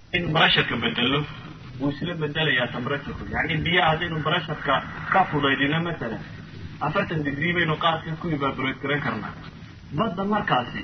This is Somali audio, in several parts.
in brasharka bedelo wuu isla bedelayaa tembraturku yani biyaha haddaynu brasharka ka fudaydino masalan afartan degree baynu qaadka ku evaborate garan karnaa badda markaasi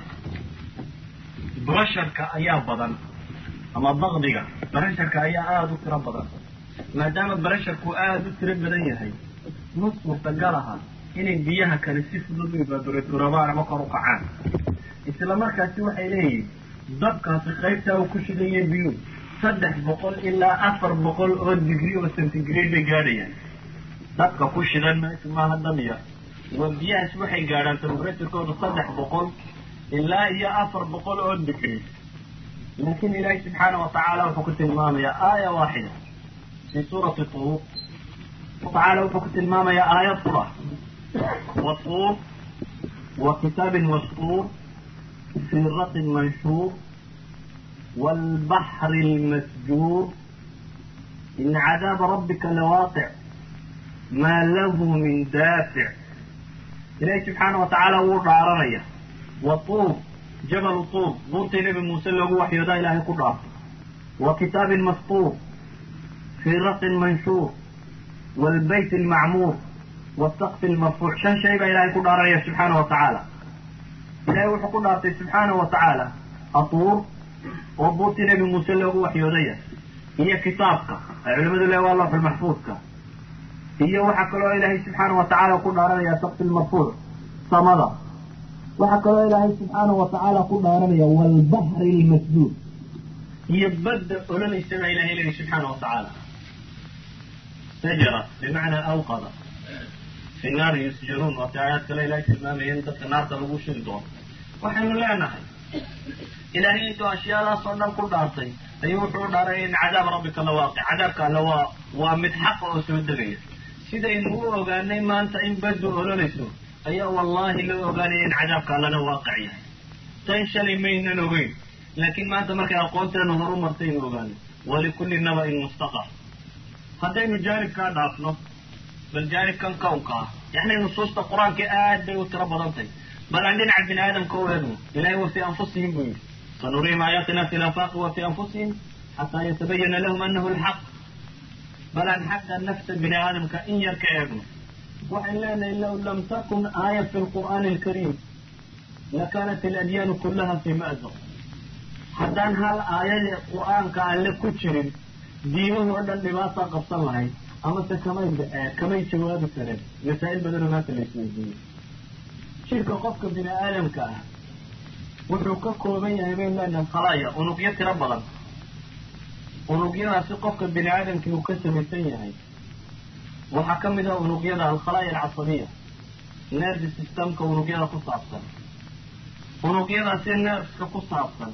brasharka ayaa badan ama bakdiga brasharka ayaa aada u tiro badan maadaama brasharku aada u tiro badan yahay ma suurtagal aha inay biyaha kale si fudud u evaborate garabaan ama kor u kacaan isla markaasi waxay leeyihin dabkaasi qaybtaa uu ku shidaya biyuhu saddex boqol ilaa afar boqol oo degree oo centigrade bay gaadhayaan dabka ku shidan meeshu maaha damiya waa biyahaas waxay gaadhaan temperaturekooda saddex boqol ilaa iyo afar boqol oo degree laakiin ilaahay subxaana watacaala wuxuu ku tilmaamayaa aaya waaxida fi suurati tuur tacaala wuxuu ku tilmaamayaa aayad qura watuur wa kitaabin maskuur fi raqin manshuur والبحر المسجور إن عذاب ربك لواقع ما له من دافع إلهي سبحانه وتعالى ورعرنيا والطور جبل طور ضرت نبي موسى له وحي ذا إلهي قدرة وكتاب مسطور في رق منشور والبيت المعمور والسقف المرفوع شن شيء إلهي قدرة سبحانه وتعالى إلهي وحي قدرة سبحانه وتعالى الطور oo buurtii nebi muuse loogu waxyoodaya iyo kitaabka ay culimadu le waa lawxul maxfuudka iyo waxaa kaloo ilaahay subxaana watacaala ku dhaaranaya sakfi lmarfuuc samada waxaa kaloo ilaahay subxaana watacaala ku dhaaranaya waalbahri lmasduud iyo badda ololeysa baa ilahay leeyahy subxaana watacaala sajara bimacnaa awqada fi naari yusjaruun waati aayaad kale ilahay tilmaamaya in dadka naarta lagu shiri doono waxaynu leenahay ilaahay intuu ashyaadaas oo dhan ku dhaartay ayuu wuxuu dhaaray in cadaab rabbika la waaqi cadaabka alle waa waa mid xaqa oo soo degaya sidaynu u ogaanay maanta in baddu ololayso ayaa wallaahi loo ogaanaya in cadaabka allena waaqic yahay tan shalay maynan ogeyn laakiin maanta markay aqoonteenu horu martaynu ogaanay walikulli naba-in mustaqar haddaynu jaanibkaa dhaafno bal jaanibkan kownka ah yacni nusuusta qur-aanka aad bay u tiro badantay bal aan dhinaca bini aadamka u eegno ilahay wa fii anfusihim buu yidhi sanuriihim aayaatina fi lafaaqi wa fii anfusihim xataa yatabayana lahum anahu lxaq bal aan xagga nafta bini aadamka in yar ka eegno waxaan leenahay low lam takun aaya fi lqur'aani alkariim lakanat aladyaanu kullaha fii ma'zaq haddaan hal aayada qur'aanka alle ku jirin diimahoo dhan dhibaataa qabsan lahayd amase kamay kamay jawaabi kareen masaa'il badanoo maanta la isweydiiyey jirka qofka bini aadamka ah wuxuu ka kooban yahay bayn leenahay khalaaya unugyo tiro badan unugyadaasi qofka bini aadamkii uu ka samaysan yahay waxaa ka mid ah unugyada alkhalaaya alcasabiya nerve systemka unugyada ku saabsan unugyadaasi nerveska ku saabsan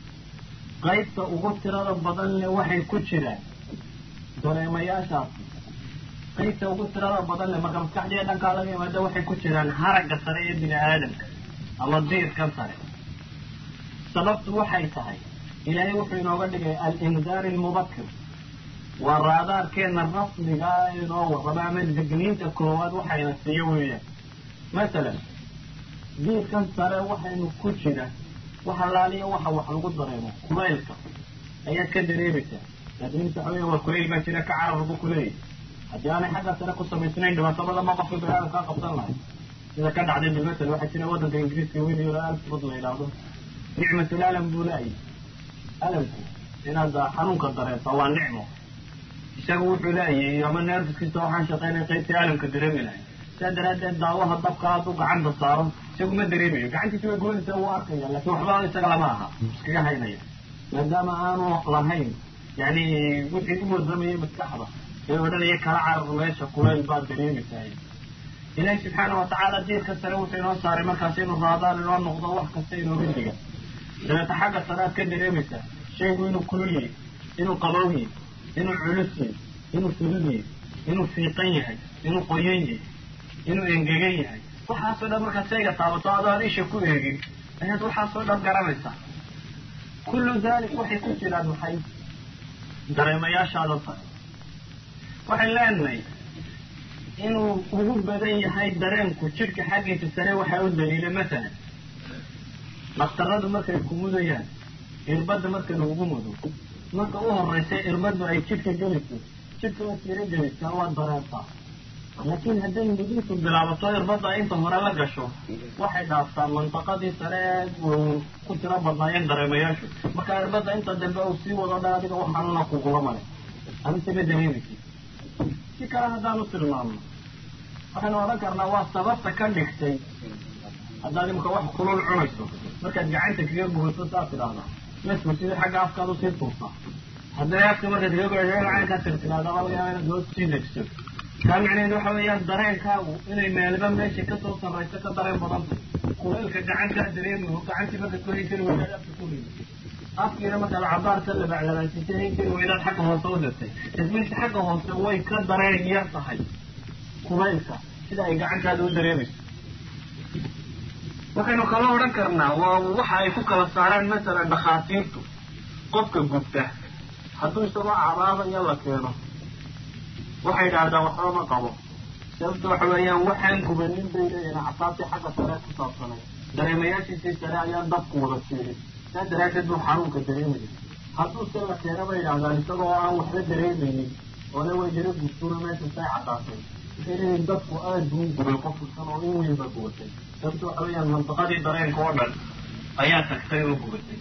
qaybta ugu tirada badan le waxay ku jiraan dareemayaashaasi qaybta ugu tirada badan le marka maskaxdiiya dhankaa laga yimaada waxay ku jiraan haragga sare ee bini aadamka ama diirkan sare sababtu waxay tahay ilaahay wuxuu inooga dhigay alindaari almubakir waa raadaarkeena rasmigaa inoo warraba ama digniinta koowaad waxayna siiyo weeyaan masalan diirkan sare waxaynu ku jira waxa laaliya waxa wax lagu dareemo kulaylka ayaad ka dareemaysaa digniinta waxa weya waa kulayl baa jira ka carar lagu kuleeyay haddii aanay xagga sare ku samaysnayn dhibaato badan ma qofka bini aadamkaa qabsan lahay sida ka dhacday bilmasel waxaa jira waddanka ingiriiska weliyo alfrod la yidhaahdo nicmatul alam buu la-yi alamku inaad xanuunka dareento waa nicmo isaga wuxuu la-yay ama nerfiskiisa waxaan shaqaynaya qaybtii alamka dareemi lahay saa daraaddeed daawaha dabka hadduu gacanta saaro isagu ma dareemayo gacantiisa way goynaysa wuu arkaya laakiin waxba isaga lama aha iskaga haynaya maadaama aanu lahayn yani wixii u warramayay maskaxda ee odhanaya kala carar meesha kulayl baad dareemaysaa ilaahi subxaana watacaala diirka sare wuxuu inoo saaray markaas inuu raadaan inoo noqdo wax kasta inooga diga dabeeta xagga sare aad ka dareemaysaa shaygu inuu kulul yahay inuu qabow yahay inuu culus yahay inuu fudud yahay inuu fiiqan yahay inuu qoyan yahay inuu engegan yahay waxaasoo dhan markaad shayga taabato adoo aan isha ku eegin ayaad waxaasoo dhan garanaysaa kullu dalik waxay ku jiraan maxay dareemayaashaada sare waxay leenahay inuu ugu badan yahay dareenku jidhka xaggiisa sare waxaa u daliila masalan dhakhtaradu markay ku mudayaan irbadda marka lagugu mudo marka u horreysay irbaddu ay jidhka geliso jidhka waad tiro gelisaa waad dareentaa laakiin hadday mudiintu bilaabato irbadda inta hore la gasho waxay dhaaftaa mantaqadii sare ee ku tiro badnaayeen dareemayaashu marka irbadda inta dambe uu sii wado dha adiga waxaanuna kugula male adigtama dareemaysid si kale haddaanu tilmaamno waxaynu odhan karnaa waa sababta ka dhigtay haddaad imika wax kulul cunayso markaad gacanta kaga gubato saad tidhaahdaa mesku sidii xagga afkaad usii tuurtaa haddana afka markaad kaga gubayso caynkaa tirtiraada laga yaaba inaad hoos sii degso kaa macnaheedu waxa weeyaan dareenkaagu inay meelba meesha kasoo sarrayso ka dareen badanta kulaylka gacantaa dareemayo gacantii markaad ku hayn kari weydaad afka ku rido afkiina markaad cabaarka labaclabaasisa hayn kari weydaad xagga hoose u dirtay tasmiinta xagga hoose way ka dareen yar tahay kulaylka sida ay gacantaada u dareemayso waxaynu kala odhan karnaa waa waxa ay ku kala saaraan masalan dhakhaatiirtu qofka gubta hadduu isagoo cabaadaya la keeno waxay idhaahdaan waxba ma qabo sababta waxa weeyaan waxaan gubanin bay leeyihin casaabtii xagga sare ku saabsanay dareemayaashiisii sare ayaa dabku wada siirin saa daraaddeed buu xanuunka dareemaya hadduu se la keeno bay idhahdaan isagoo aan waxba dareemaynin oona way jira gubtuna meesha say caddaatay waxay leeyihin dadku aad buu gubay qofkusan oo in weynba gubatay sababta waxa weeyaan mantaqadii dareenka oo dhan ayaa tagtay oo gubatay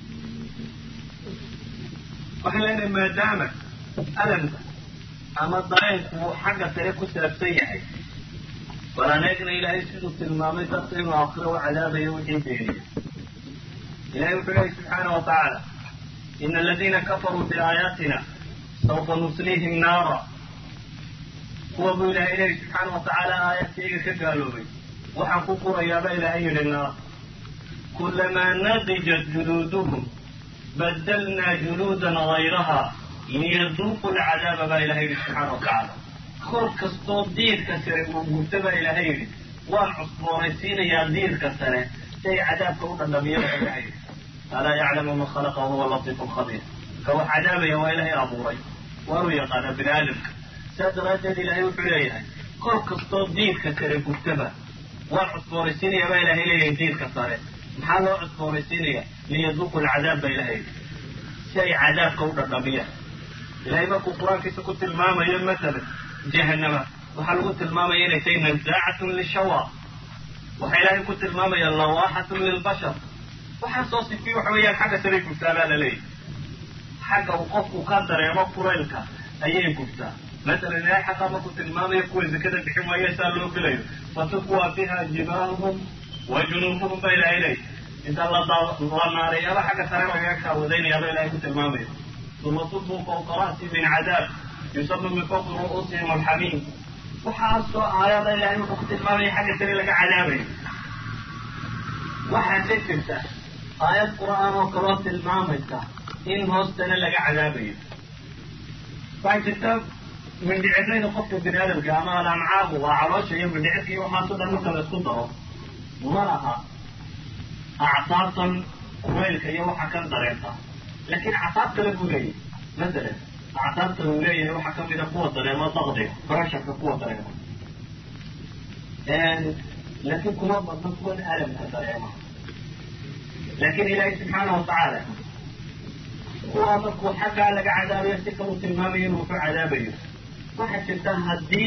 waxay leenahay maadaama alamka ama dareenku uu xagga sare ku saabsan yahay walaan eegna ilaahay siduu tilmaamay dadka inuu akhiro u cadaabayo wixii beeniya ilahay wuxuu lehay subxaana wa tacaala ina aladiina kafaruu biaayaatina sawfa nusliihim naara kuwa buu ilahay lehay subxaana wa tacaala aayadkayga ka gaaloobay waxaan ku qurayaaba ilaahay yidhi naar kulamaa nadijat juluuduhum badalnaa juluudan gayraha liyaduuqu lcadaaba baa ilahay yidhi subxaana wa tacaala kor kastoo diirka sare uu gubta baa ilaahay yidhi waan cusboonaysiinayaa diirka sare si ay cadaabka u dhadhamiya baa ilahay yidhi alaa yaclamu man khalaqa wahuwa latiifu lkhabiir ka wax cadaabaya waa ilaahay abuuray waanu yaqaanaa bini aadamka saas daraaddeed ilaahay wuxuu leeyahay kor kastoo diirka kale gubtaba waan cusboonaysiinayaa baa ilahay leeyahay diirka sare maxaa loo cusboonaysiinaya liyaduuqu lcadaab baa ilahay yidhi si ay cadaabka u dhadhamiyaan ilahay markuu qur-aankiisa ku tilmaamayo masalan jahanama waxaa lagu tilmaamaya inay tahay nazaacatun lishawa waxaa ilaahay ku tilmaamaya lawaaxatun lilbashar waxaa soo sifiy waxa weeyaan xagga saray gubtaa baa la leeyahy xagga uu qofku ka dareemo kulaylka ayay gubtaa masalan ilahay xataa markuu tilmaamayo kuwa zakada bixin waayo saa loo gelayo fatukwa biha jibaahuhum wa junuubuhum baa ilahay leeyahy inta la naareeyaaba xagga sare lagaga kaawadaynayaaba ilahay ku tilmaamaya uma subuu fawqa ra'si min cadaab yusaba min fawqi ru'uusihim alxamiim waxaasoo aayada ilahay wuxuu ku tilmaamaya xagga sare laga cadaabayo waxaa ka jirta aayad qur'aan oo kaloo tilmaamaysa in hoostana laga cadaabayo waxaa jirta mindhicirayda qofka bini aadamka ama alamcaabu waa caloosha iyo mindhicirka iyo waxaaso dhan marka la isku daro ma laha acsaabtan kuleylka iyo waxa kan dareenta laakiin acsaab kale buu leeyahay masalan acsaabtan uu leeyahay waxaa kamid a kuwa dareemo daqdiga brasharka kuwa dareema laakiin kuma badno kuwan alamka dareema laakiin ilaahay subxaana watacaala kuwa markuu xaggaa laga cadaabayo si kalu tilmaamayo inuu ku cadaabayo waxaa jirta haddii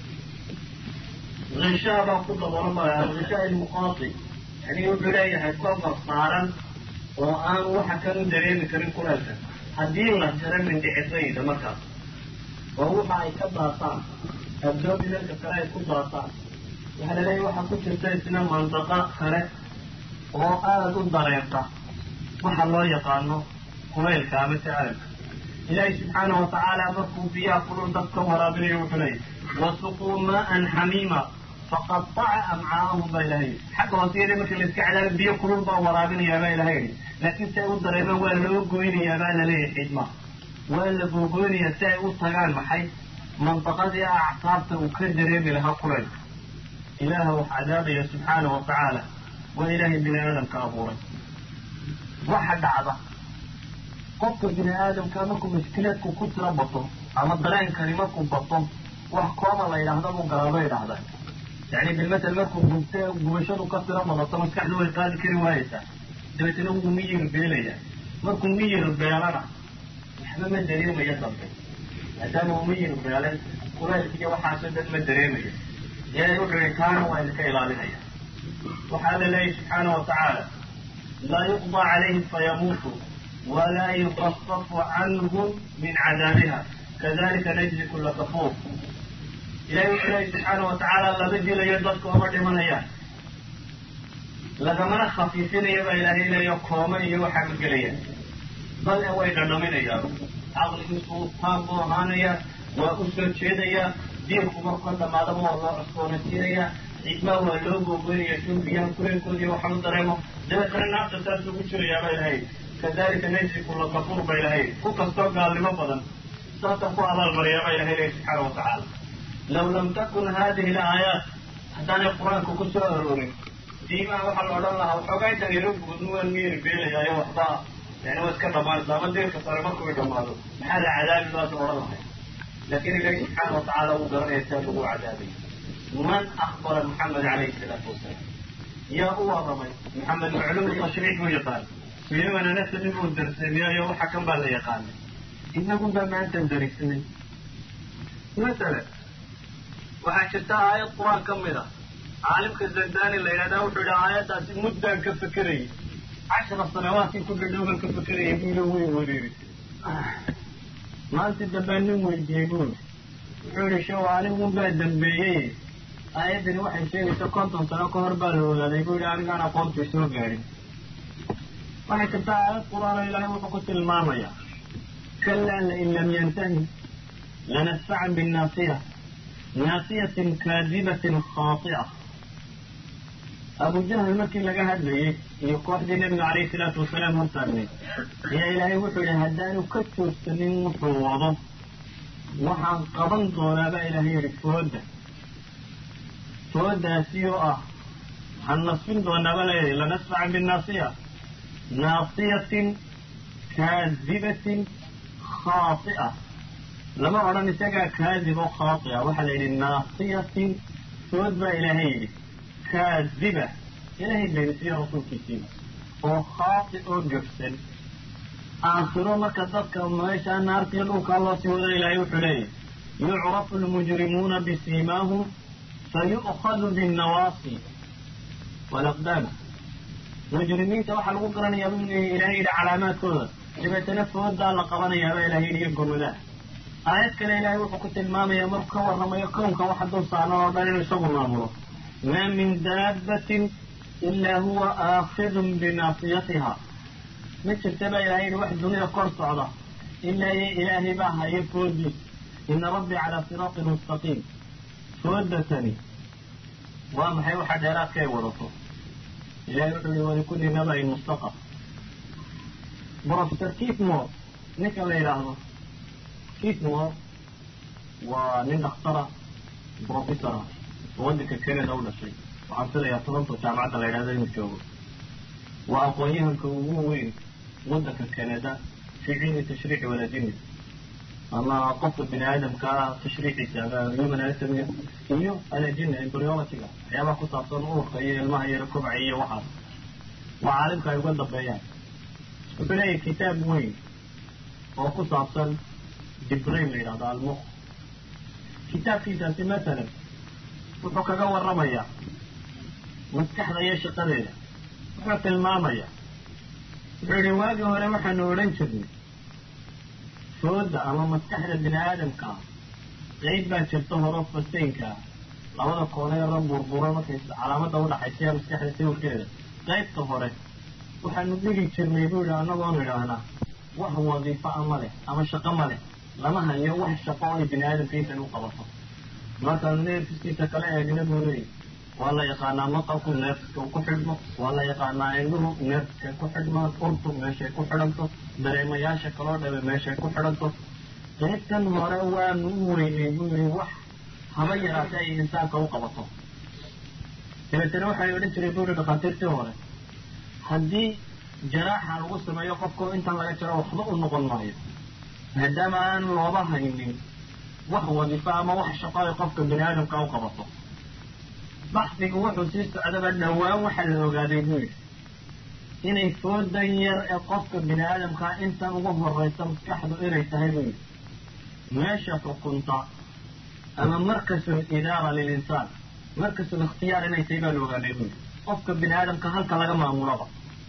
hishaabaa ku daboolama hishaa ilmuqaati yani wuxuu leeyahay kofar saaran oo aan waxa kan u dareemi karin kulaelka haddii la jaro mindhicirayda markaas oo waxa ay ka daataan abdominalka kale ay ku daataan waxaa laleeyahy waxaa ku jirta isna mandaqa kale oo aada u dareenta waxa loo yaqaano kulaylka ama tacaalka ilaahay subxaana watacaala markuu biyaha kulul dad ka waraabinayo wuxuu leeyahy wasuquu maaan xamiima faqataca amcaahum baa ilahay yidhi xagga hooseyada marka la iska cadaaba biyo kulul baa waraabinayaa baa ilahay yidhi laakiin si ay u dareemaan waa loo goynayaa baa laleeyahay xidma waa la googoynayaa si ay u tagaan maxay mandaqadii acsaabta uu ka dareemi lahaa kulaylka ilaaha wax cadaabaya subxaana wa tacaala waa ilaahay bini aadamka abuuray waxa dhacda qofka bini aadamka markuu mashkilaadku ku tiro bato ama dareenkani markuu bato wax kooba la yidhaahda buu galaaba yidhaahdaa yani bilmatal markuu gubta gubashadu ka tiro badato maskaxdu way qaadi kari waayeysaa dabeetana wuu miyir beelayaa markuu miyir beelana waxba ma dareemayo dambe maadaama umayin beelay kulaylkiiyo waxaasoo dhan ma dareemayo ilaahay wuxuu yihi kaana waa idinka ilaalinaya waxaa la leeyahy subxaana wa tacaala laa yuqضى calayhim fayamuutuu walaa yukafafu canhum min cadaabiha kadalika najzi kula kafuur ilahay wuxuu leeyahy subxaana wa tacaala lama dilayo dadka oma dhimanayaan lagamana khafiifinayo baa ilaahay leeyo kooma iyo waxaa ma gelayaan bal e way dhadhaminayaan caqligiisu taam buu ahaanaya waa u soo jeedaya diinku markoo dhamaadaba waa loo cusboonaysiinaya cidmaa waa loo googoynaya suu biyaha kuleelkoodii waxa u dareemo dabeetana naafta saas ugu jirayaa ba ilahay kadalika najzi kula kafuur ba ilahay ku kastoo gaalnimo badan saatan ku abaalmariyaa ba ilahay leeya subxaana wa tacaala law lam takun hadihi alaayaat haddaanay qur-aanka ku soo aroorin diimaha waxaa la odhan lahaa waxoogaa intaan yaro guudnu waan miyeri beelayayo waxba yani waa iska dhamaanaysa ama diirka sare markuu dhamaado maxaa la cadaabi baas odhan lahay laakin ilahi subxaana wa tacaala wuu garanaya saa lagu cadaabay man akbara maxamed calayhi salaatu wasalaam yaa u warramay maxamed macluum tashriix buu yaqaan sulayman anasani buu darseemiyayo waxa kan baa la yaqaanay inagun baa maantan darisanay masalan waxaa jirta aayad qur-aan ka mid a caalimka zandani la yidhahdaa wuxuu yidhi aayaddaasi muddaan ka fekerayay cashara sanawaadkii ku dhadhowban ka fekerayay buuli way wareerisay maanta dambaa nin weydiiyey buuli wuxuu yihi shew anigun baa dambeeyey aayaddani waxay sheegaysa konton sano ka hor baa la ogaaday buu yihi anigaan aqoontii soo gaadhin waxay jirta aayad qur-aan oo ilaahay wuxuu ku tilmaamaya kalaa lain lam yantahi lanasfacan binnaasiya naasiyatin kaadibatin khaati'a abu jahl markii laga hadlayey iyo kooxdii nabiga calayhi salaatu wasalaam hortaagnayd ayaa ilaahay wuxuu yihi haddaanu ka joogsanin wuxuu wado waxaan qaban doonaa baa ilaahay yihi fooda foodaasi oo ah waxaan nasfin doonaa baa layihi lanasfacan binnaasiya naasiyatin kaadibatin khaati'a lama odhan isagaa kaadib oo khaatia waxaa la yidhi naasiyatin food baa ilaahay yidhi kaadiba ilaahay beenisiya rasuulkiisiiba oo khaati oo gafsan aakhiro marka dadka meeshaa naartiyo dhulkaa loo sii wada ilaahay wuxuu leeyahy yucrafu lmujrimuuna bisiimaahum fayu'khadu binnawaasi walaqdaama mujrimiinta waxaa lagu garanayaa buu ilaahay yidhi calaamaadkooda dabeetana foodaa la qabanayaaba ilahay yidhi iyo gomadaa aayad kale ilaahay wuxuu ku tilmaamayaa markuu ka warramayo kownka waxa dul saaran oo dhan inuu isagu maamulo maa min daabbatin ilaa huwa aakidun binaasiyatiha ma jirta baa ilahay yidhi wax dunida kor socda ilaa iyo ilaahay baa haya foodiis ina rabbii calaa siraatin mustaqiim foodatani waa maxay waxa dheeraadka ay wadato ilahay wuxuu yihi walikulli nabain mustaqar professor kitmore ninka la yidhaahdo kitmore waa nin dakhtara professora oo waddanka canada u dhashay waxaan filayaa toronto jaamacadda la yidhahdo inuu joogo waa aqoon-yahanka ugu weyn waddanka canada fi cilmi tashriici waladini ama qofka bini aadamkaa tashriiciisa ama human anatomy iyo alajina embryologyga waxyaabaha ku saabsan uurka iyo ilmaha yaro kobca iyo waxaas waa caalimka ay uga dambeeyaan wuxuu leeyahay kitaab weyn oo ku saabsan dibrain la yidhahdo almuq kitaabkiisaasi masalan wuxuu kaga warramayaa maskaxda iyo shaqadeeda wuxuu tilmaamayaa wuxuu yihi waagii hore waxaanu odhan jirnay fooda ama maskaxda bini aadamka ah qeyb baa jirta horo fasteynka ah labada kooneera burbura markay calaamada udhaxaysiya maskaxda sawirkeeda qaybta hore waxaanu dhigi jirnay buu yihi annagoonu idhaahnaa wax wadiifo a ma leh ama shaqo ma leh lama hayo wax shaqo ay bini aadamka intan u qabato markaanu neerfiskiisa kala eegna buu leeyahy waa la yaqaanaa maqalku neerfiska u ku xidhmo waa la yaqaanaa indhuhu neerfiskay ku xidhmaan urtu meeshay ku xidhanto dareemayaasha kaloo dhabe meeshay ku xidhanto qaybtan hore waanu u weynay buu yihi wax haba yaraatay ay insaanka u qabato dabeetana waxay odhan jiray buu yihi dhakhaatiirtii hore haddii jaraaxa lagu sameeyo qofkao intan laga jaro waxba u noqon maayo maadaama aan looba haynin wax wadiifo ama wax shaqo ay qofka bini aadamka u qabato baxsigu wuxuu sii socdaba dhowaan waxaa la ogaaday buu yidhi inay foodan yar ee qofka bini aadamkaa intan ugu horraysa maskaxdu inay tahay buu yidhi meesha xukunta ama markasul idaara lilinsaan markasul ikhtiyaar inay tahay baa la ogaanay buu yidhi qofka bini aadamka halka laga maamulaba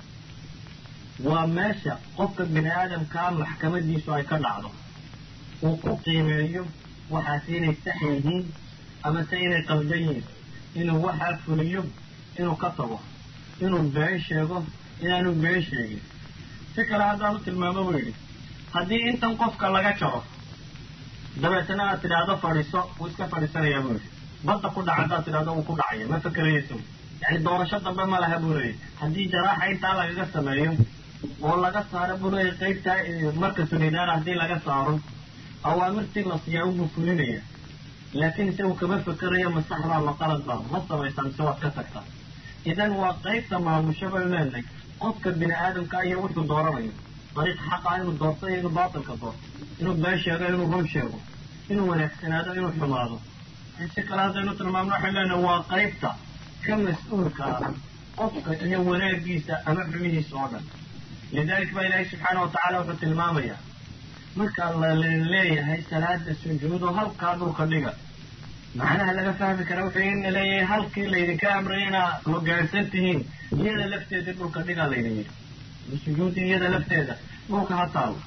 waa meesha qofka bini aadamkaa maxkamadiisu ay ka dhacdo uu ku qiimeeyo waxaasi inay sax yihiin ama se inay qaldan yihiin inuu waxaa fuliyo inuu ka tago inuu been sheego inaanu been sheegin si kale haddaanu tilmaamo buu yidhi haddii intan qofka laga jaro dabeetana aad tidhaahdo fadhiiso wuu iska fadhiisanayaa buu yidhi badda ku dhaca haddaad tidhahdo wuu ku dhacaya ma fakerayayso yacni doorasho dambe ma laha buu leeyay haddii jaraaxa intaa lagaga sameeyo oo laga saaro buu leeyay qaybtaa markasul idaara haddii laga saaro awaamirtii la siiyaa unbuu fulinaya laakiin isagu kama fekerayo ma saxbaa ma qaladbaa ma samaysaa mise waad ka tagtaa idan waa qaybta maamusho baynu leenahay qofka bini aadamka iyo wuxuu dooranayo dariiq xaqa inuu doorto iyo inuu baatilka doorto inuu been sheego inuu run sheego inuu wanaagsanaado inuu xumaado si kale haddaynu tilmaamno waxaynu leenahay waa qaybta ka mas-uulka ah qofka iyo wanaagiisa ama xumihiisa oo dhan lidalik baa ilaahay subxaana watacaala wuxuu tilmaamayaa marka la leeyahay salaada sujuudo halkaa dhulka dhiga macnaha laga fahmi kara wuxuu ina leeyahay halkii laydinka amray inaa hogaansan tihiin iyada lafteedii dhulka dhigaa laydin yidhi sujuudi iyada lafteeda dhulka ha taalo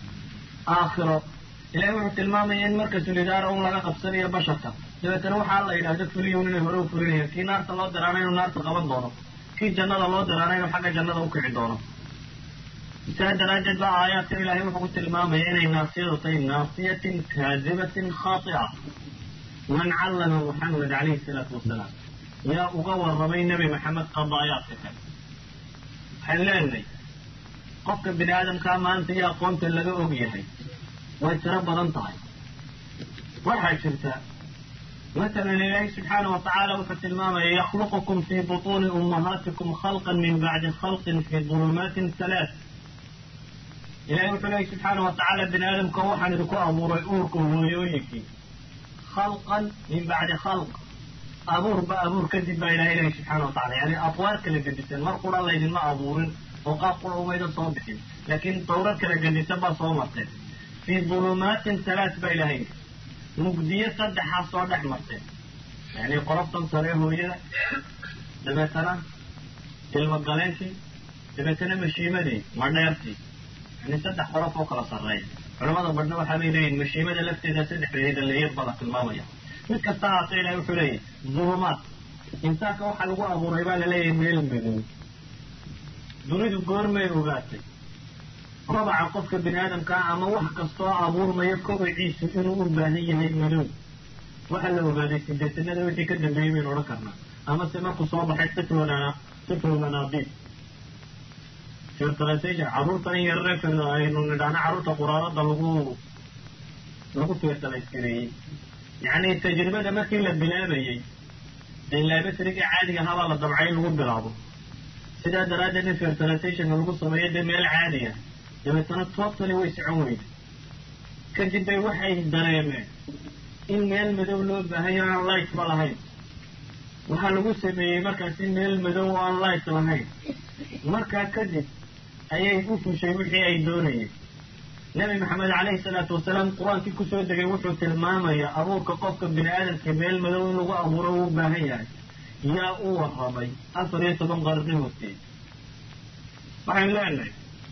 aakhiro ilahay wuxuu tilmaamaya in markasul idaara un laga qabsanayo basharka dabeetana waxaa la yidhaahdo fuliyun inay hore u fulinayaan kii naarta loo diraana inuu naarta qaban doono kii jannada loo diraana inuu xagga jannada u kici doono saa daraaddeed baa aayaadka ilaahay wuxuu ku tilmaamaya inay naasiyadu tahay naasiyatin kaadibatin khaatia man callama muxamed calayhi salaatu wasalaam yaa uga warramay nebi maxamed qadaayaadka kale waxaan leenahay qofka bini aadamkaa maanta iyo aqoonta laga og yahay way tiro badan tahay waxaa jirta masalan ilaahay subxaana wa tacaala wuxuu tilmaamaya yakhluqukum fii butuuni ummahaatikum khalqan min bacdi khalqin fii dulumaatin halaat ilahay wuxuu leehay subxaana wa tacaala bini aadamka waxaan idinku abuuray uurka hooyooyinkii khalqan min bacdi khalq abuurba abuur kadib baa ilahay lehay subxaana wa tacala yani atwaar kala gedisan mar qura laydinma abuurin oo qaab qura umaydan soo bixin laakiin dawrad kala gedisan baa soo marteen fii dulumaatin halaat baa ilahay mugdiyo saddexaa soo dhex marteen yani qoloftan sare hooyada dabeetana ilmagaleenkii dabeetana mashiimadii madheertii yani saddex qolof oo kala sarreeya culamada badhna waxaa bay leeyihin mashiimada lafteeda saddexdeeda leeyad baa la tilmaamaya mid kasta haatee ilahay wuxuu leeyahy dulumaad insaanka waxaa lagu abuuray baa laleeyahay meel madow dunidu goormay ogaatay rabaca qofka bini aadamkaa ama wax kastoo abuurmaya kobaciisu inuu u baahan yahay madow waxaa la ogaaday sideetanada wixii ka dambeeyey baynu odhan karnaa amase markuu soo baxay sifluna siflulmanaadiib fertilization carruurtan yarare aynu nidhaahno carruurta quraarada lagu lagu fertilize-gareeyey yacni tajribada markii la bilaabayey dee laabasriga caadiga ahaabaa la dabcay in lagu bilaabo sidaa daraaddeed in fertilization lagu sameeyo dee meel caadiya dabeetana totally way socon weyda kadib bay waxay dareemeen in meel madow loo baahayo aan light ba lahayn waxaa lagu sameeyey markaasi meel madow oo aan light lahayn markaa kadib ayay u fushay wixii ay doonayeen nebi maxamed calayhi salaatu wasalaam qur-aankii kusoo degay wuxuu tilmaamayaa abuurka qofka bini aadamka meel madow in lagu abuuro uu baahan yahay yaa u warramay afar iyo toban qarni horteed waxaynu leenahay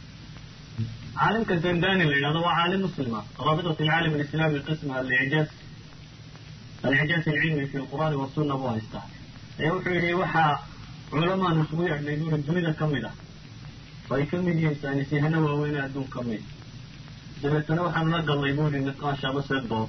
caalimka zandani la yidhahdo waa caalim muslima raabitat alcaalam alislami qisma alicjaaz alicjaaz alcilmi fi lqur'aani wasunna buu haystaa ee wuxuu yidhi waxaa culamaan isugu yeedhnay buuri dunida ka mid ah oo ay ka mid yihiin saanisiyahano waaweyne adduun ka mid dabeetana waxaanu la galnay buuri niqaash amase dood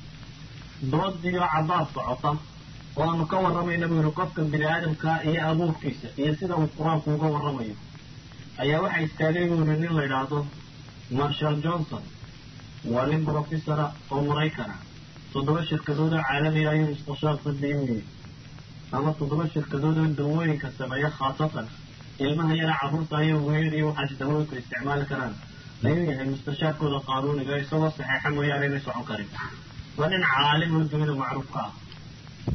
doodiyo cabaad socota oo aanu ka warramayna buu yihi qofka bini aadamkaa iyo abuurkiisa iyo sida uu qur-aanku uga warramayo ayaa waxaa istaagay buu yihi nin la yidhaahdo marshall johnson waa nin brofessora oo maraykana toddoba shirkadood oo caalamiga ayuu mustashaar sadii u yimi ama toddoba shirkadood oo dawooyinka sameeya khaasatan ilmaha yara carruurta ayo weyn iyo waxaas dawooyinku isticmaali karaan ayuu yahay mustashaarkooda qaanuuniga isagoo saxeexa mooyaane inay socon karin waa nin caalim oo dunida macruufka ah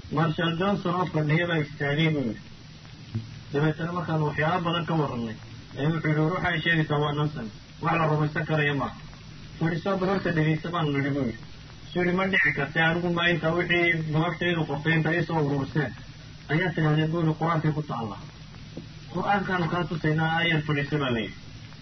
marshall johnson oo fadhiya baa istaagay buu yidhi dabeetana markaanu waxyaalo badan ka warranay ee wuxuu yihi ruuxa ay sheegaysaa waa nonsen wax la rumaysan karaya maaha fadhiisoo barorta dhegeysa baanu nidhi buu yidhi suu yihi ma dhici kartay anigu ma inta wixii gabadhaydu qortay inta iisoo ururseen ayaa tidhahdeen buu yihi qur-aankay ku taalla qur-aankaanu kaa tusaynaa ayar fadhiisa baa layidhi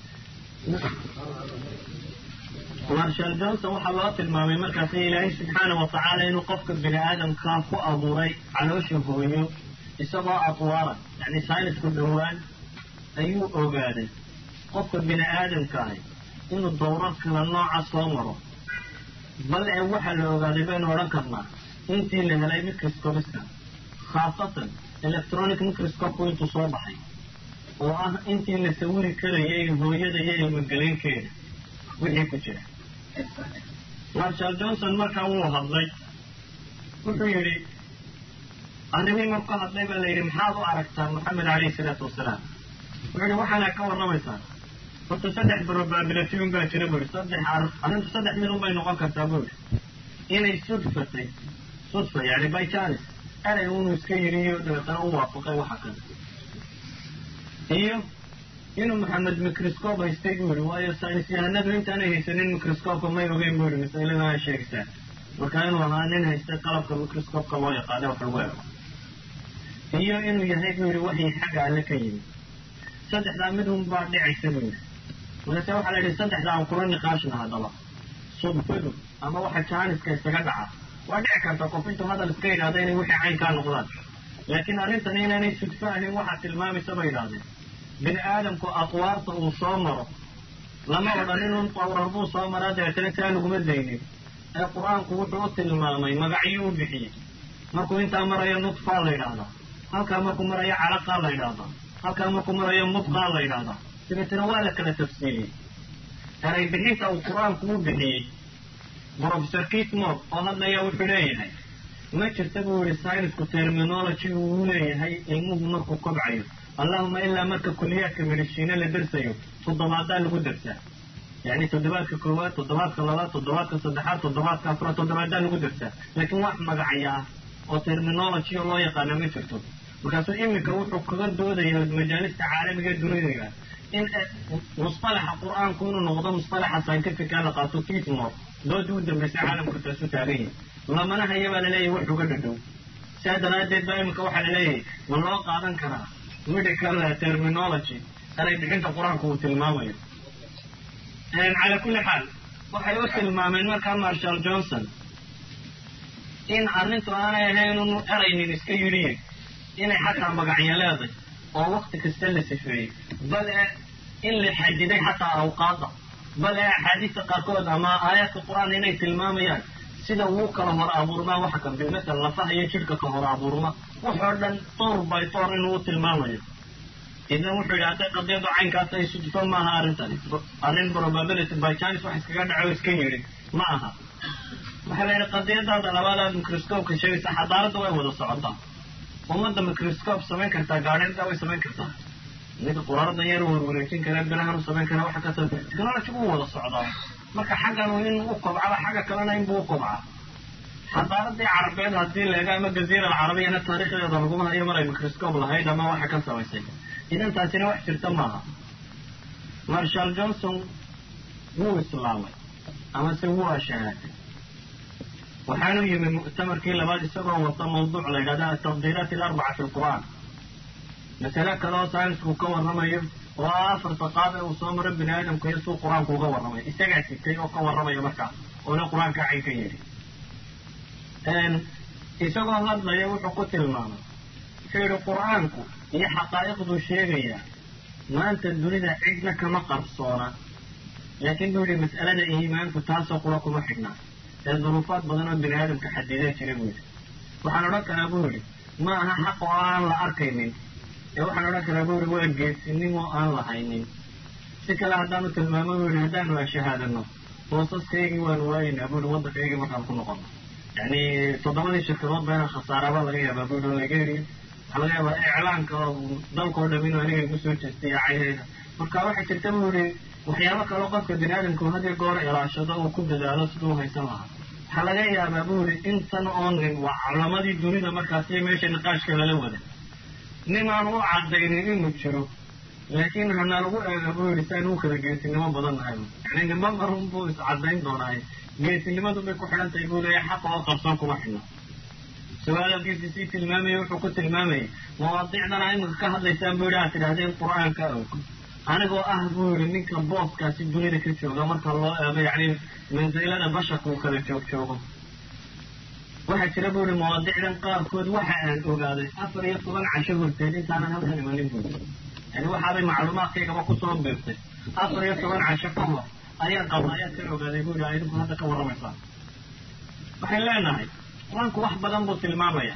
marshal johnson waxaa loo tilmaamay markaasi ilaahay subxaana wa tacaala inuu qofka bini aadamkaa ku abuuray caloosha hooyo isagoo atwaara yacni saynisku dhowaan ayuu ogaaday qofka bini aadamkaahi inuu dowrar kala nooca soo maro bal ee waxaa la ogaaday baynu odhan karnaa intii la helay microscopiska khaasatan electronic microscopeku intuu soo baxay oo ah intii la sawiri karayay hooyada iyo ilmogelinkeeda wixii ku jira marshal johnson markaa wuu hadlay wuxuu yidhi arrimii marku hadlay baa la yidhi maxaad u aragtaa moxamed calayhi salaatu wasalaam wuxuu yidhi waxaana ka warramaysaa horta saddex probabilityun baa jira buu yidhi saddex arrintu saddex mid un bay noqon kartaa buu yidhi inay sudfatay sudfa yani by chance erey unu iska yidhiyo dabeetana u waafaqay waxa kale iyo inuu maxamed microscope haystay buu yihi waayo saynis yahanadu intaanay haysanin microscopeka may ogeyn buu yihi masalada aa sheegaysaa marka inuu ahaa nin haystay qalabka microscopeka loo yaqaana wax lagu ego iyo inuu yahay buu yihi waxii xagga alle ka yimid saddexdaa mid un baa dhicaysa buu yihi markaase waxaa la yidhi saddexdaa aan kula niqaashna haddaba sudfadu ama waxa jaaniska isaga dhaca waa dhici karta qof intuu hadal iska yidhahda inay wixii caynkaa noqdaan laakiin arrintani inaanay sudfo ahayn waxaa tilmaamaysa bay yidhahdeen bini aadamku aqwaarta uu soo maro lama odhan inun qawrar buu soo maraa dabeetana taa laguma daynin ee qur-aanku wuxuu u tilmaamay magacyo u bixiyey markuu intaa marayo nudfaa la yidhaahdaa halkaa markuu marayo calaqaa la yidhaahdaa halkaa markuu marayo mudqaa la yidhaahdaa dabeetana waa la kala tafsiiliyey eray bixinta uu qur-aanku u bixiyey professor kitmor oo hadlaya wuxuu leeyahay ma jirta buu yihi synisku terminology uu leeyahay ilmuhu markuu kobcayo allahuma ilaa marka kuliyaadka mediciine la dersayo toddobaadaa lagu dersaa yani toddobaadka koowaad toddobaadka labaad toddobaadka saddexaad toddobaadka afraad toddobaadaa lagu dersaa laakiin wax magacaya ah oo terminology oo loo yaqaana ma jirto markaasuu iminka wuxuu kaga doodaya majaalista caalamiga dunidayga in musalaxa qur-aanku inuu noqdo musalaxa scientifica la qaato kitmor doodii u dambaysay caalamka taasu taagan yahi lamana haya baa laleeyahay wax uga dhadhow saa daraaddeed baa iminka waxaa laleeyahay ma loo qaadan karaa medical terminology eray bixinta qur-aanku uu tilmaamayo calaa kulli xaal waxay u tilmaameen markaa marshal johnson in arrintu aanay ahayn unu eraynin iska yidhiye inay xataa magacyo leeday oo wakti kasta la sifeeyey bal e in la xadiday xataa awqaada bal ee axaadiista qaarkood ama aayaadka qur-aan inay tilmaamayaan sida wuu kala hor abuurmaa waxa kamid masala lafaha iyo jidhka ka hor abuurma waxoo dhan toor by toor inuu u tilmaamayo idan wuxuu yidhi hadday qadiyadu caynkaas ay sudfo maaha arrintani arrin probability by chance wax iskaga dhaco iska yidhi ma aha waxaa la yidhi qadiyadaada labaadaad microscopeka sheegaysa xadaaradda way wada socotaa ummadda microscope samayn kartaa gaadhinta way samayn kartaa mid quraarda yar warwareejin kara birahan u samayn kara waxa kasa technology uu wada socdaa marka xaggan inuu u kobcaba xagga kalena inbuu u kobcaa xadaaradii carabeed haddii leega ama jaziira alcarabiyana taariikhdeeda laguma hayo maray microscope lahayd ama waxa ka samaysay idan taasina wax jirta maaha marshal johnson wuu islaamay ama se wuu ashahaaday waxaanu yimi muctamarkii labaad isagoo wata mawduuc la yidhahda ataqdiiraat alarbaca fi lqur'aan masale kale oo saynisku ka warramayo oo ah afarta qaab ee uu soo maro bini aadamku iyo suu qur-aanku uga warramay isagaa sitay oo ka warramaya markaa oona qur-aanka cayn ka yidhi isagoo hadlaya wuxuu ku tilmaamay wuxuu yidhi qur-aanku iyo xaqaa'iqduu sheegayaa maanta dunida cidna kama qarsoona laakiin buu yidhi mas'alada iimaanku taasoo qura kuma xidhnaa ee duruufaad badan oo bini aadamka xadidaa jira buu yidhi waxaan odhan karaa buu yidhi ma aha xaq oo aan la arkaynin ee waxaan odhan karaa buu yidhi waa geesinimo aan lahaynin si kale haddaanu tilmaamo buu yidhi haddaanu ashahaadano boosaskaygii waanu waayaynaa buu yidhi waddankaygii markaan ku noqono yacni toddobadii shirkadood ba inaan khasaaraba laga yaabaa buu yidhi oo laga heriyo waxaa laga yaabaa iclaanka dalkao dham inuu aniga igu soo jeestay cayhayda marka waxaa jirta buu yidhi waxyaabo kaleo qofka bini aadamku hadiyo goor ilaashado uu ku dadaalo siduu haysan lahaa waxaa laga yaabaa buu yidhi intan oo nin waa culamadii dunida markaasi meesha niqaashka lala wada nin aan u cadaynin inuu jiro laakiin hana lagu eega buu yidhi saan u kala geesinimo badan nahay yani nima marun buu iscadayn doonaaye geesinimadu bay ku xidhan tahay buu leeyahay xaqa oo qarsoon kuma xidhna su-aalkiisi sii tilmaamayay wuxuu ku tilmaamayay mawaadiicdana imika ka hadlaysaan buu yidhi aad tidhahdeen qur-aanka og anigoo ah buu yidhi ninka booskaasi dunida ka jooga marka loo eego yacni mansilada basharka uu kala joog joogo waxaa jira buu yihi mawaadiicdan qaarkood waxa aan ogaaday afar iyo toban casho horteed intaanan halkan imanin buu yani waxaaday macluumaadkaygaba kusoo biirtay afar iyo toban casho ka hor ayaan qadaayaad ka ogaaday buu yihi idinku hadda ka warramaysaa waxay leenahay qur-aanku wax badan buu tilmaamaya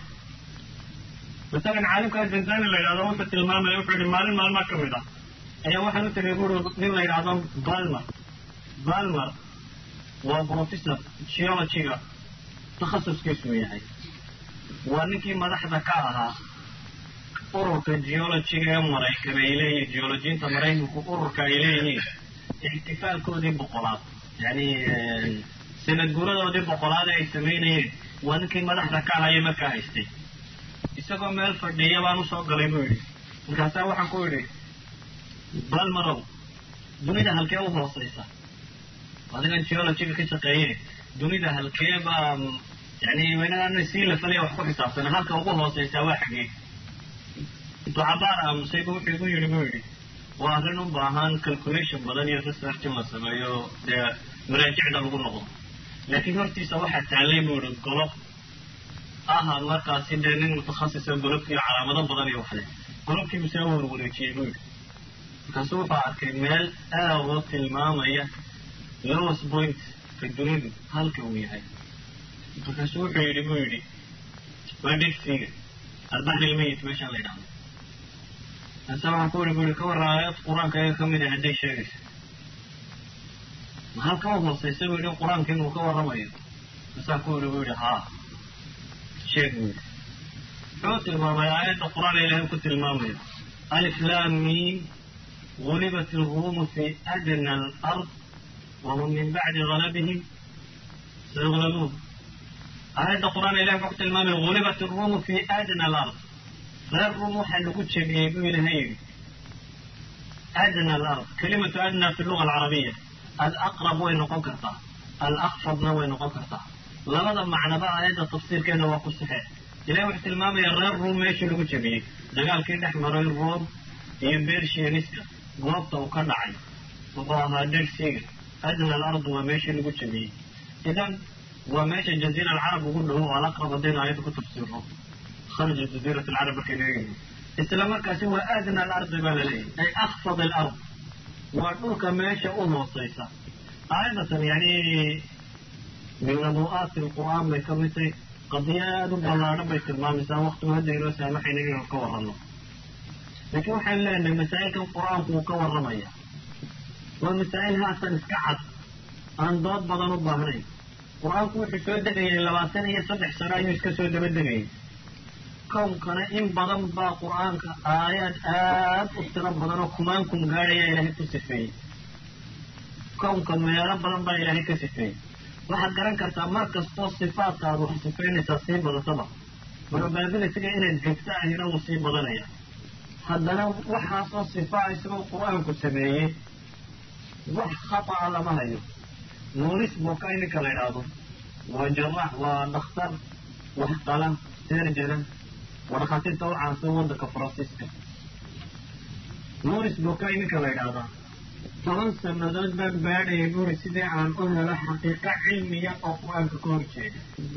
masalan caalimka zanzani la yidhahdo wuxuu tilmaamaya wuxuu yihi maalin maalmaa ka mid ah ayaa waxaan u tegay buri nin la yidhahdo balmer balmer waa professor geologyga takhasuskiisuu yahay waa ninkii madaxda ka ahaa ururka geologyga ee maraykan ay leeyihiin geolojiinta maraykanku ururka ay leeyihiin ixtifaalkoodii boqolaad yani sanad guuradoodii boqolaad ay samaynayeen waa ninkii madaxda ka ahaya markaa haystay isagoo meel fadhiya baan usoo galay buu yidhi markaasaa waxaan ku yidhi balmarow dunida halkee u hooseysa adigan geologyga ka shaqeeye dunida halkee baa yani waynaana sii lafalaya wax ku xisaabsana halka ugu hooseysaa waa xagee intuu cabaar aamusay bu wuxuu igu yidhi buu yidhi waa arrin u baahan calculation badan iyo research in la sameeyo dee maraajicda lagu noqdo laakiin hortiisa waxaa taallay buu yihi golob aha markaasi dee nin mutakhasisa golobkiiyo calaamado badan iyo waxle golobkiibu saa warwareejiyey buu yidhi markaasu wuxuu arkay meel aad oo tilmaamaya lowas point ka dunidu halka uu yahay markaasu wuxuu yidhi buu yidhi waa dhegsiga albaxri lmayit meeshaan la yidhahdo ase waxaan ku yidhi bu yidhi ka warran aayad qur-aanka iyaga ka mid ah hadday sheegayso ma halka u hooseysa buu yidhi qur-aanka inuu ka warramayo masaan ku yidhi bu yidhi haa sheeg buu yidhi muxuu tilmaamay aayadda qur-aan ilaahay ku tilmaamayo alif lam mim غلبت الروم في أدنى الأرض وهم من بعد غلبهم سيغلبون آية القرآن إله وقت المام غلبت الروم في أدنى الأرض غير الروم حلقوا تشبيه إلى هيري أدنى الأرض كلمة أدنى في اللغة العربية الأقرب وين قنكرتا الأخفض وين قنكرتا لبدا معنى بقى آية التفسير كان وقت صحيح إله وقت المام غير الروم ايش اللي تشبيه ده قال كده احمر الروم يبير شيريسكا goobta uu ka dhacay wuxuu ahaa dersiga adna alardu waa meeshii lagu jabiyey idan waa meesha jaziira alcarab ugu dhowo oo alaqrab haddaynu aayadda ku tafsiirno kharja jaziirat alcarab markay leeyihin isla markaasi waa adna alardi baa la leeyahy ay akfad alard waa dhulka meesha u hooseysa aayadatan yani min nabu'aati alqur'aan bay ka mid tahay qadiya aada u ballaadhan bay tilmaamaysaa waqtigu hadda inoo saamaxayna inaynu ka warranno laakiin waxaan leenahay masaa'ilkan qur-aanku uu ka warramaya waa masaa'il haatan iska cad aan dood badan u baahnayn qur-aanku wuxuu soo degayay labaatan iyo saddex sano ayuu iska soo daba degayay kownkana in badan baa qur-aanka aayaad aad u tiro badan oo kumaankum gaadhaya ilaahay ku sifeeyey kownka meelo badan baa ilaahay ka sifeeyey waxaad garan kartaa mar kastoo sifaadka aad wax sifaynaysaa sii badataba probabilityga inaad joogto ahina wuu sii badanaya haddana waxaasoo sifaa isagoo qur-aanku sameeyey wax khata'a lama hayo nuuris boka ininka la idhaahdo waa jaraax waa dhakhtar wax qala serjana waa dhakhaatiirta u caansan waddanka faransiiska nuuris boka ininka la idhaahdaa toban sanadood baan baadhayay buri sidii aan u helo xaqiiqo cilmiya oo qur-aanka ka horjeeda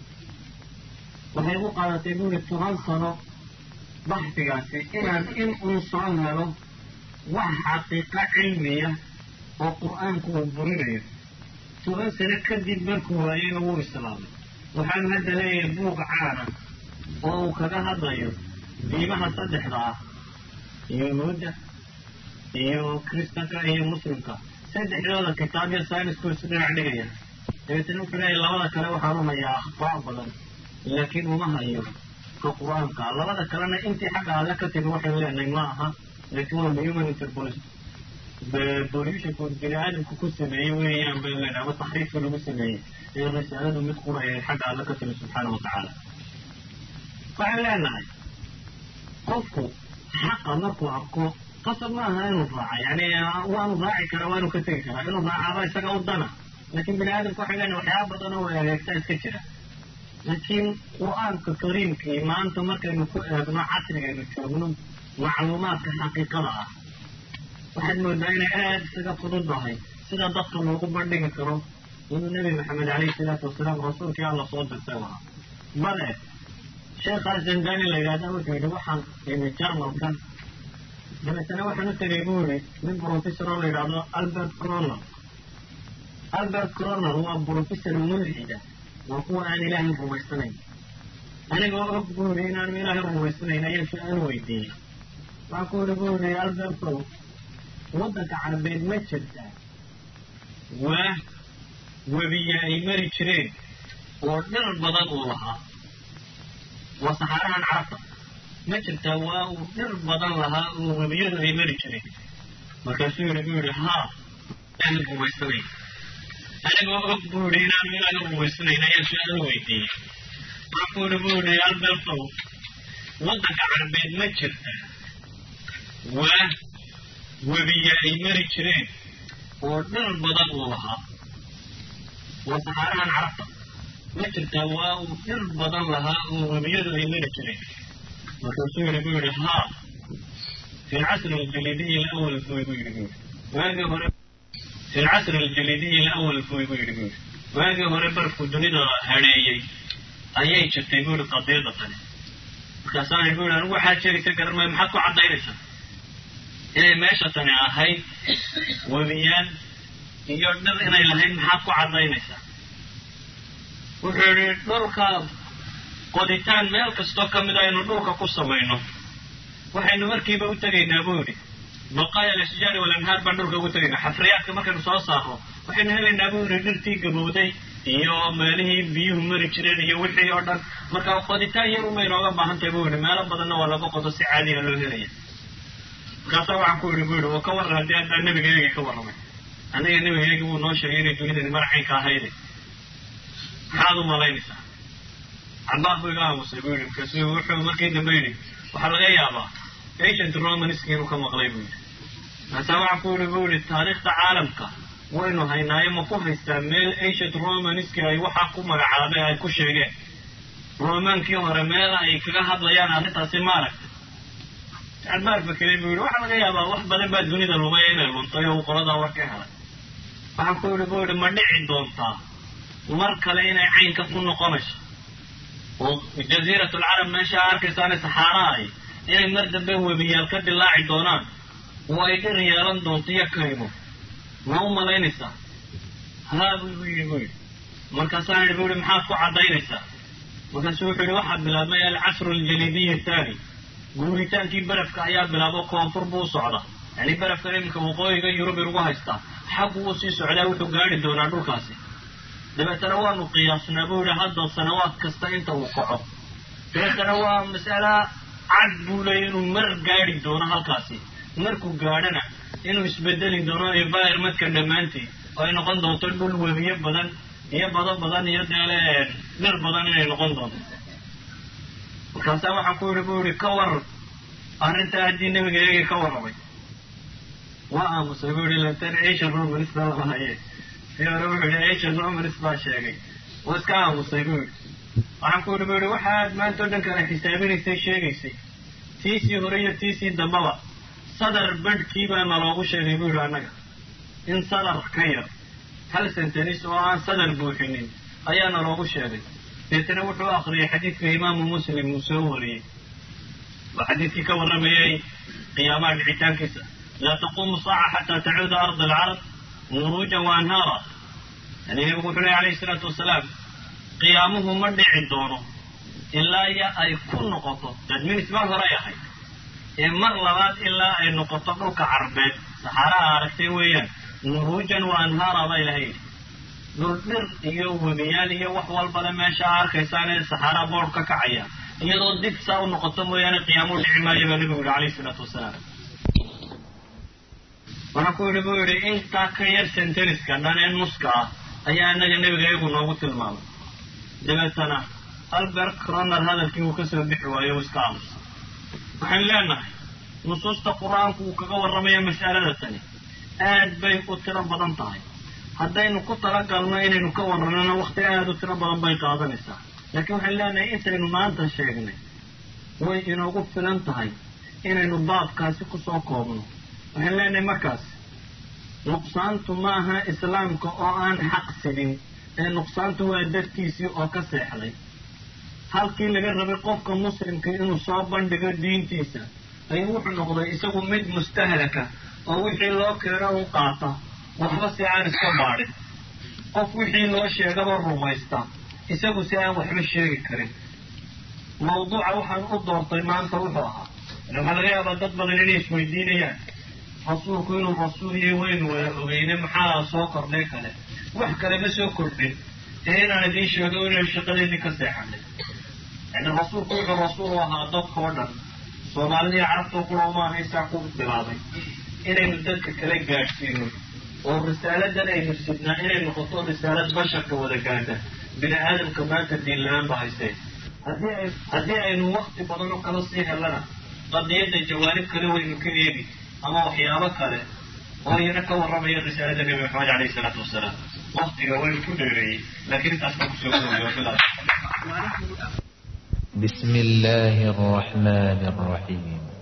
waxay u qaadatay buri toban sano baxsigaasi inaan in uun soo helo wax xaqiiqo cilmiya oo qur-aanku uu burinayo toban sano kadib markuu waayeyna wuu islaamay waxaanu hadda leeyahay buug caana oo uu kaga hadlayo diimaha saddexda ah yuhuudda iyo kristanka iyo muslimka saddexdooda kitaab iyo saynisku isu dhinac dhigaya dabeetana wuxuu leeyahay labada kale waxaan u hayaa akhbaac badan laakiin uma hayo ka qur-aanka labada kalena intii xagga alle ka timi waxaynu leenahay ma aha laakiin waa human interpolation pollutionku bini aadamku ku sameeyey weeyaan baynu leenahay ama taxriifka lagu sameeyey ee risaaladu mid quraya xagga alle ka timi subxaana wa tacaala waxaan leenahay qofku xaqa markuu arko qasab ma aha inuu raaca yani waanu raaci karaa waanu ka tegi karaa inuu raacaaba isaga u dana laakiin bini aadamka waxay leena waxyaaba badan oo egeegtaa iska jira laakiin qur-aanka kariimkii maanta markaynu ku eegno casrigaynu joogno macluumaadka xaqiiqada ah waxaad moodaa inay aada isaga fududahay sida dadka loogu bandhigi karo inuu nebi maxamed calayhi salaatu wasalaam rasuulkii alla soo dirtay lahaa bale sheekhaa zangani la yidhahda wuxuu yidhi waxaan imi jarmalkan dabeetana waxaan u tegay buu yidhi nin professor oo la yidhahdo albert croner albert croner waa professor mulxida waa kuwa aan ilaahay rumaysanayn anigoo og buu yidhi inaanu ilaahay rumaysanayn ayaan su-aal weydiiyey waxaan ku yidhi buu yidhi albertow waddanka carabeed ma jirtaa waa webiya ay mari jireen oo dhir badan uu lahaa waa saxaarahan carabta ma jirtaa waa uu dhir badan lahaa oo webiyadu ay mari jireen markaasuu yidhi buu yidhi haa ilaahay rumaysanayn anigoo og buu yidhi inaanu ilaahay rumaysanayn ayaan su-aal weydiiyey waxaan ku yidhi buu yidhi albertow waddanka carabeed ma jirtaa waa webiya ay mari jireen oo dhir badan uu lahaa waa saxaarahan carabta ma jirtaa waa uu dhir badan lahaa oo webiyadu ay mari jireen markaasuu yidhi buu yidhi haa fi lcasri aljalidiyi alawal fuy buu yidhi buu yidhi waagii hore fi lcasri aljalidiyi alawal fuy buu yidhi buu yidhi waagii hore barfku dunida hadheeyey ayay jirtay buu yidhi qadiyada tani markaasaan yidhi buu yidhi anigu waxaad sheegaysa garan maayo maxaad ku caddaynaysaa inay meesha tani ahayd webiyaan iyo dhir inay lahayd maxaad ku caddaynaysaa wuxuu yidhi dhulka qoditaan meel kastoo ka mid a aynu dhulka ku samayno waxaynu markiiba u tegaynaa buu yidhi baqaaya alasjaari walanhaar baan dhulka ugu tegaynaa xafriyaadka markaynu soo saarno waxaynu helaynaa buu yidhi dhirtii gabowday iyo meelihii biyuhu mari jireen iyo wixii oo dhan marka qoditaan yar uma inooga baahan tahay buu yidhi meelo badanna waa laga qodo si caadiya loo helaya markaasaa waxaan ku yidhi buu yidhi oo ka warran haddii haddaa nebigaygii ka warramay aniga nebigaygii wuu noo sheegay inay dunidani maracaynka ahayde maxaad u malaynaysaa cabaas buu iga aamusay buu yidhi markaasu wuxuu markii dambe yidhi waxaa laga yaabaa agent romanski inuu ka maqlay buu yidhi markaasaa waxaan ku yidhi buu yidhi taariikhda caalamka waynu haynaayo ma ku haystaa meel agent romanski ay waxaa ku magacaabeen ay ku sheegeen romaankii hore meel ay kaga hadlayaan arrintaasi ma aragta cabaar fakeray buu yidhi waxaa laga yaabaa wax badan baa dunida lumaya inay luntay oo uu qoladaa war ka helay waxaan ku yidhi buu yidhi ma dhici doontaa mar kale inay caynka ku noqonayso oo jaziirat alcarab meesha arkaysaane saxaara ay inay mar dambe webiyaal ka dilaaci doonaan oo ay dhir yeelan doonto iyo kaymo ma u malaynaysaa haa buu yidhi buu yidhi markaasaan yidhi buu yidhi maxaad ku caddaynaysaa markaasuu wuxuu yidhi waxaa bilaabmay alcasru aljalidiyi athaani guuritaankii barafka ayaa bilaabo koonfur buu u socda yani barafkan iminka waqooyiga yurub inugu haystaa xaggu uu sii socdaa wuxuu gaari doonaa dhulkaasi dabeetana waanu qiyaasnaa buu yidhi hadda sanawaad kasta inta uu kaco dabeetana waa mas'ala cad buu leeyay inuu mar gaari doono halkaasi markuu gaadhana inuu isbedeli doono environmentka dhammaantii oo ay noqon doonto dhul webiyo badan iyo bado badan iyo deele dhir badan inay noqon doonto markaasaa waxaan ku yidhi buu yidhi ka war arrintaa haddii nebiga eegi ka warramay waa aamusay buu yidhi lantan asian romanis baa lama haye si hore wuxuu yidhi asian romanis baa sheegay waa iska aamusay buu yidhi waxaan ku yidhi buu yidhi waxaad maanta o dhan kale xisaabinaysay sheegaysay tiisii hore iyo tiisii dambaba sadar badhkii baa naloogu sheegay buu yidhi annaga in sadar ka yar hal sentenis oo aan sadar buuxinin ayaa naloogu sheegay deetana wuxuu akriyay xadiidka imaamu muslim uu soo wariyey waa xadiidkii ka warramayay qiyaamaha dhicitaankiisa laa taquumu saaca xataa tacuuda arda alcarab muruujan wa anhaara yani nebigu wuxuu lehy alayhi isalaatu wasalaam qiyaamuhu ma dhici doono ilaa iyo ay ku noqoto dadminis mar horay ahayd ee mar labaad ilaa ay noqoto dhulka carbeed saxaaraha aragtay weeyaan muruujan wa anhaara baa ilahay yidhi dhul dhir iyo webiyaal iyo wax walbale meesha arkaysaan ee saxaara boodh ka kacaya iyadoo dib saa u noqoto mooyaane qiyaamuhu dhici maayo baa nebigu yihi alayhi isalaatu wasalaam waxaa ku yidhi buu yidhi intaa ka yar senteniska dhan ee nuska ah ayaa inaga nebiga iyagu noogu tilmaamay dabeetana albert croner hadalkii uu kasoo bixi waayo uu iska aamusa waxaan leenahay nusuusta qur-aanku uu kaga warramaya mas'alada tani aad bay u tiro badan tahay haddaynu ku talagalno inaynu ka warranona wakti aada u tiro badan bay qaadanaysaa laakiin waxaan leenahay intaynu maanta sheegnay way inoogu filan tahay inaynu baabkaasi kusoo koobno waxaan leenahay markaas nuqsaantu maaha islaamka oo aan xaq sidin ee nuqsaantu waa dartiisii oo ka seexday halkii laga rabay qofka muslimka inuu soo bandhigo diintiisa ayuu wuxuu noqday isagu mid mustahlaka oo wixii loo keeno u qaata waxba si aan iska baadhin qof wixii loo sheegaba rumaysta isagu si aan waxba sheegi karin mawduuca waxaan u doortay maanta wuxuu ahaa waxaa laga yaabaa dad badan inay isweydiinayaan rasuulku inuu rasuul yahay waynu wada ogeyne maxaa soo kordhay kale wax kale ma soo kordhin ee inaan idiin sheego inaynu shaqadeedii ka seexanay yani rasuulku wuxuu rasuul u ahaa dadka oo dhan soomaalida iyo carabta kula maaha isaa ku bilaabay inaynu dadka kala gaadhsiino oo risaaladan aynu sidnaa inay noqoto risaalad basharka wada gaadha bini aadamka maanta diin la-aan ba haysee haddii aynu wakti badan oo kala sii helana qadiyadda jawaanib kale waynu ka eegi ama waxyaabo kale oo iyana ka warramaya risaalada nebi maxamed caleyhi isalaatu wasalaam waktiga waynu ku dheereeyey laakiin intaas baan kusoo gudobay بسم الله الرحمن الرحيم